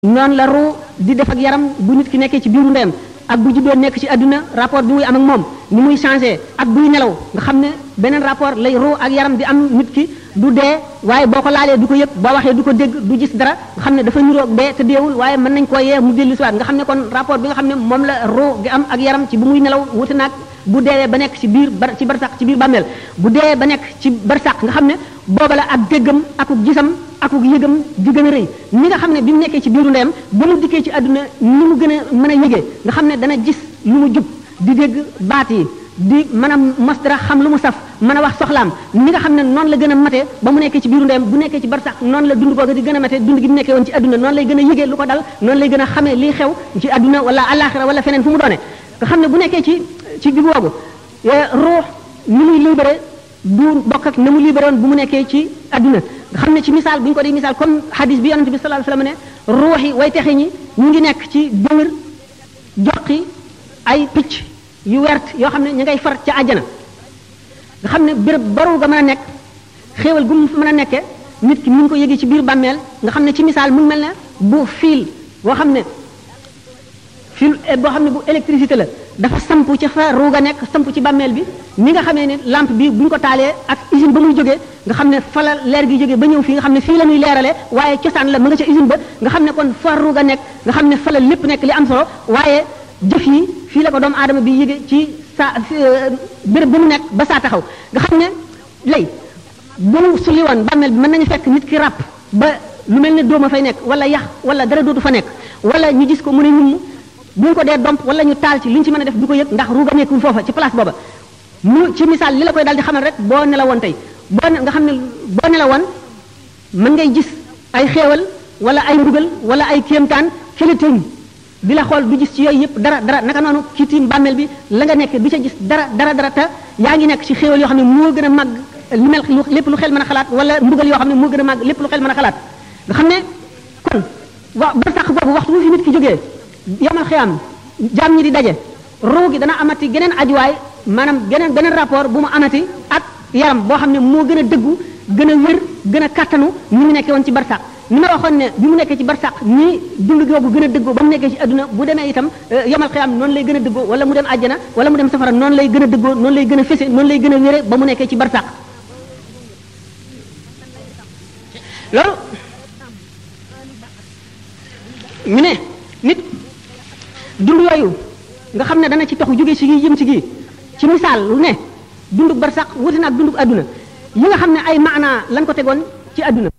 noonu la ruu di def ak yaram bu nit ki nekkee ci biiru ndeyam ak bu juddoo nekk ci àdduna rapport bi muy am ak moom ni muy changé ak buy nelaw nga xam ne beneen rapport lay ruu ak yaram di am nit ki du dee waaye boo ko laalee du ko yëg boo waxee du ko dégg du gis dara nga xam ne dafa niroog dee te deewul waaye mën nañ koo yee mu dellu siwaat nga xam ne kon rapport bi nga xam ne moom la ruu gi am ak yaram ci bu muy nelaw wuti naag bu deewee ba nekk ci biir bar ci barsax ci biir bàmmeel bu deewee ba nekk ci barsax nga xam ne booba la ak déggam akuk gisam akuk yëgam di gën a rëy ni nga xam ne bi mu nekkee ci biiru ndeyam ba mu dikkee ci àdduna ni mu gën a mën a yëgee nga xam ne dana gis lu mu jub di dégg baat yi di mën a mos dara xam lu mu saf mën a wax soxlaam ni nga xam ne noonu la gën a matee ba mu nekkee ci biiru ndeyam bu nekkee ci barsax noonu la dund googu di gën a matee dund gi mu nekkee woon ci àdduna noonu lay gën a yëgee lu ko dal noonu lay gën a xamee liy xew ci àdduna wala alaxira wala feneen fu mu doone nga xam ne bu nekkee ci ci biir woogu ruux ni muy libéré du bokk ak na mu libéré woon bu mu nekkee ci àdduna nga xam ne ci misaal bu ñu ko di misaal comme hadis bi yonente bi sallallahu alayhi wasallam ne ruux yi way texe ñi ñu ngi nekk ci dëwër joxi ay picc yu wert yoo xam ne ñu ngay far ca àjjana nga xam ne béréb baru ga mën a nekk xéewal gu mu mën a nekkee nit ki mu ngi ko yëgee ci biir bàmmeel nga xam ne ci misaal mu mel ne bu fiil boo xam ne fil boo xam ne bu électricité la dafa samp ci fa ruuga nekk samp ci bàmmeel bi ni nga xamee ne lampe bi bu ñu ko taalee ak usine ba muy jógee nga xam ne fa la leer gi jógee ba ñëw fii nga xam ne fii la ñuy leeralee waaye cosaan la ma nga ca usine ba nga xam ne kon fa ruuga nekk nga xam ne fa la lépp nekk li am solo waaye jëf yi fii la ko doomu aadama bi yëge ci sa béréb bi mu nekk ba saa taxaw nga xam ne lay bu mu sulli woon bàmmeel bi mën nañu fekk nit ki ràpp ba lu mel ne dooma fay nekk wala yax wala dara dootu fa nekk wala ñu gis ko mu ne ñum bu ñu ko dee domp wala ñu taal ci li ñu ci mën a def du ko yëg ndax ruuga nekkul foofa ci place booba mu ci misaal li la koy daal di xamal rek boo nelawoon tey boo nga xam ne boo nelawoon mën ngay gis ay xéewal wala ay mbugal wala ay kéemtaan kële tiim di la xool du gis ci yooyu yëpp dara dara naka noonu ci tiim bàmmeel bi la nga nekk du ca gis dara dara dara te yaa ngi nekk ci xéewal yoo xam ne moo gën a màgg li mel lépp lu xel mën a xalaat wala mbugal yoo xam ne moo gën a màgg lépp lu xel mën a xalaat nga xam ne kon wa ba sax boobu waxtu bu fi nit ki jógee yamal xiyam jaam ñi di daje ruu gi dana amati geneen ajuwaay maanaam geneen beneen rapport bu mu amati ak yaram boo xam ne moo gën a dëggu gën a wér gën a kattanu ni mu nekkee woon ci barsax ni ma waxoon ne bi mu nekkee ci barsax ni dund googu gën a dëggoo ba mu nekkee ci adduna bu demee itam yamal xiyam noonu lay gën a dëggoo wala mu dem àjjana wala mu dem safara noonu lay gën a dëggoo noonu lay gën a fese noonu lay gën a wére ba mu nekkee ci barsax loolu ñu ne nit dund yooyu nga xam ne dana ci toxu jóge ci gi jëm ci gi ci misaal lu ne dunduk barsax wuti na ak dunduk adduna yi nga xam ne ay maanaa lañ ko tegoon ci adduna